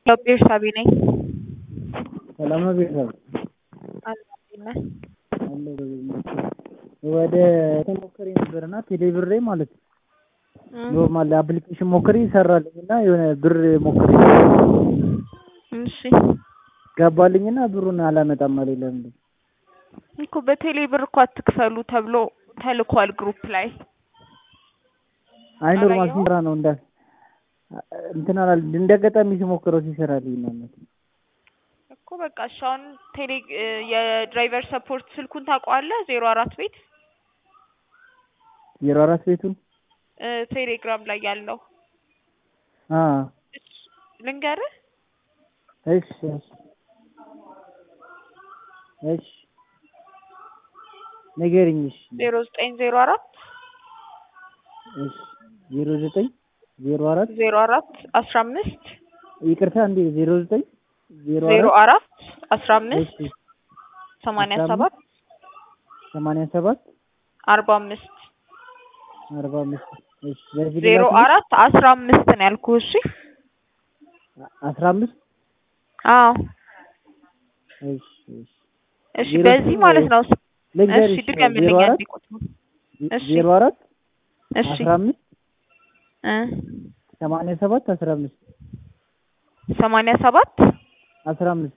ቤርሳቤ ነኝ። ሰላም ነው ቤተሰብ? አለሁ እንዴት ነህ? አለሁ ወደ ተሞክሬ ነበርና ቴሌብሬ ማለት ነው ኖርማል አፕሊኬሽን ሞክሬ ይሰራልኝ እና የሆነ ብር ሞክሬ እሺ ገባልኝና ብሩን አላመጣም አለኝ። ለምንድን እኮ በቴሌ ብር እኮ አትክፈሉ ተብሎ ተልኳል ግሩፕ ላይ አይ ኖርማል አላየኸውም? ሲሰራ ነው እንዳ እንትን አላል እንደ አጋጣሚ ሲሞክረው ሲሰራልኝ ነው እውነት። እኮ በቃ እሺ አሁን ቴሌ የድራይቨር ሰፖርት ስልኩን ታውቀዋለህ? ዜሮ አራት ቤት ዜሮ አራት ቤቱን እ ቴሌግራም ላይ ያለው አ እሺ ልንገርህ እሺ እሺ እሺ ንገሪኝ እሺ ዜሮ ዘጠኝ ዜሮ አራት እሺ ዜሮ ዘጠኝ ዜሮ አራት ዜሮ አራት አስራ አምስት ይቅርታ እንዴ ዜሮ ዘጠኝ ዜሮ ዜሮ አራት አራት አስራ አምስት እሺ ሰማንያ አስራ ሰባት ሰማንያ ሰባት አርባ አምስት አርባ አምስት እሺ በዚህ ዜሮ ልላክልሽ? አራት አስራ አምስት ነው ያልኩህ። እሺ አስራ አምስት አዎ እሺ እሺ እሺ ዜሮ በዚህ ስምንት ማለት ነው። ልንገርሽ እሺ ድገምልኝ ዜሮ አራት አንዴ ቁጥሩን። እሺ ዜሮ አራት እሺ አስራ አምስት እ ሰማንያ ሰባት አስራ አምስት ሰማንያ ሰባት አስራ አምስት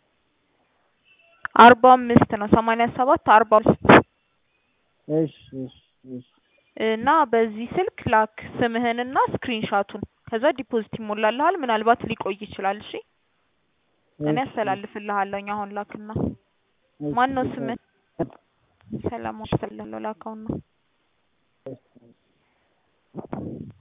አርባ አምስት ነው። ሰማንያ ሰባት አርባ አምስት እሺ እሺ እሺ እና በዚህ ስልክ ላክ ስምህንና ስክሪንሻቱን ከዛ ዲፖዚት ይሞላልሃል። ምናልባት ሊቆይ ይችላል። እሺ እኔ እሺ አስተላልፍልሃለሁ። አሁን ላክና እሺ ማን ነው እሺ ስምህ? ሰላም አስተላልፍልሃለሁ ላካውና እሺ